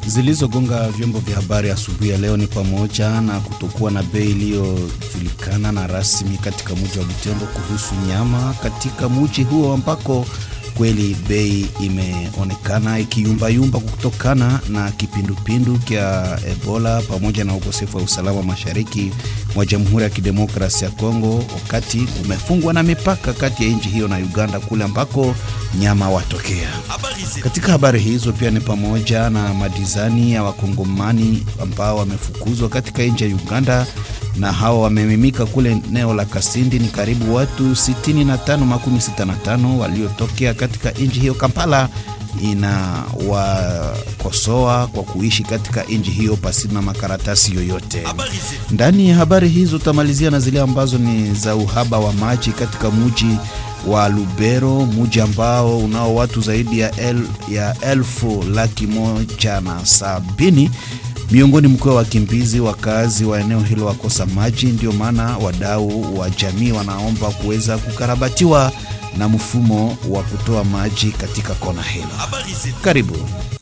Zilizogonga vyombo vya habari asubuhi ya leo ni pamoja na kutokuwa na bei iliyojulikana na rasmi katika mji wa Butembo kuhusu nyama katika mji huo ambako kweli bei imeonekana ikiyumbayumba kutokana na kipindupindu kya Ebola pamoja na ukosefu wa usalama mashariki mwa Jamhuri ya Kidemokrasia ya Kongo, wakati umefungwa na mipaka kati ya nchi hiyo na Uganda kule ambako nyama watokea. Katika habari hizo pia ni pamoja na madizani ya wakongomani ambao wamefukuzwa katika nchi ya Uganda na hawa wamemimika kule eneo la Kasindi. Ni karibu watu 65 makumi 65 waliotokea katika nchi hiyo. Kampala inawakosoa kwa kuishi katika nchi hiyo pasina makaratasi yoyote. Ndani ya habari hizo tutamalizia na zile ambazo ni za uhaba wa maji katika mji wa Lubero, mji ambao unao watu zaidi ya, el, ya elfu laki moja na sabini miongoni mkiwa wakimbizi wakazi wa eneo hilo wakosa maji. Ndio maana wadau wa jamii wanaomba kuweza kukarabatiwa na mfumo wa kutoa maji katika kona hilo. Karibu.